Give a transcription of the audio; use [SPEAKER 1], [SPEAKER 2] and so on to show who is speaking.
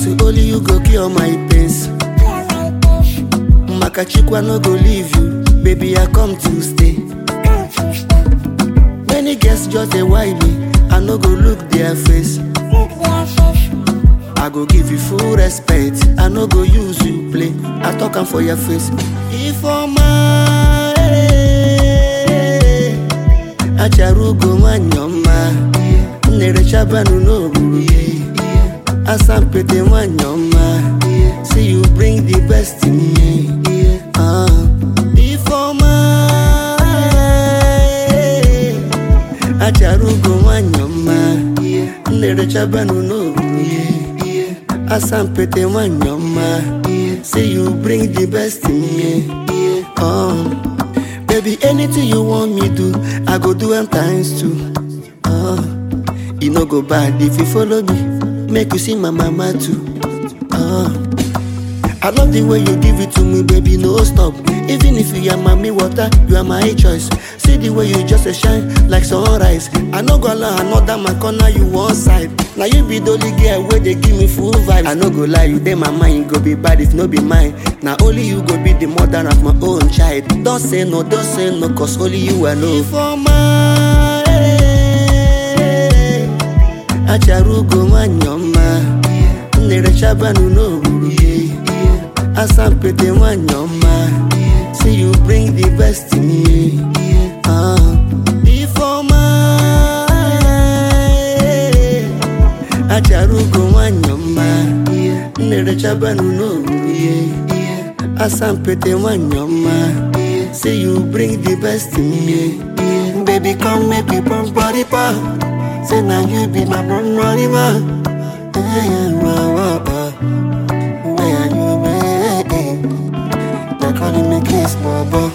[SPEAKER 1] say only you go cure my pains. Makachikwa no go leave you, baby I come to stay. Many girls just dey whine me, I no go look their face. I go give you full respect, I no go use you play. I talk am for your face. Ifeoma, eh, acharugo nwanyị ọma, nnerechabanu n'ogburu asampete nwanyị ọma, say you bring the best in me. Ah, Ifeoma, eh, acharugo nwanyị ọma, nnerechabanu n'ogburu asampete nwanyị ọma, say you bring the best in me. Oh, baby, anything you want me do, I go do am times two. Oh, e no go bad if you follow me, make you see my mama too. Oh, I love the way you give it to me, baby, no stop. Even if you are mommy water, you are my choice. See the way you just a shine like sunrise. I no go allow another my corner, you one side. Now you be the only girl where they give me full vibe. I no go lie, you dey my mind, go be bad if no be mine. Now only you go be the mother of my own child. Don't say no, don't say no, cause only you I know. For my acharugo nwanyị ọma nnerechabanu n'ogburu asampete nwanyị ọma say you bring the best in me Ah, Ifeoma eh, acharugo nwanyị ọma nnerechabanu n'ogburu asampete nwanyị ọma say you bring the best in me baby come make we pump body pump say na you be my pump body pump Eh, wah, wah, wah. Where you be? They calling me kiss, boy, boy.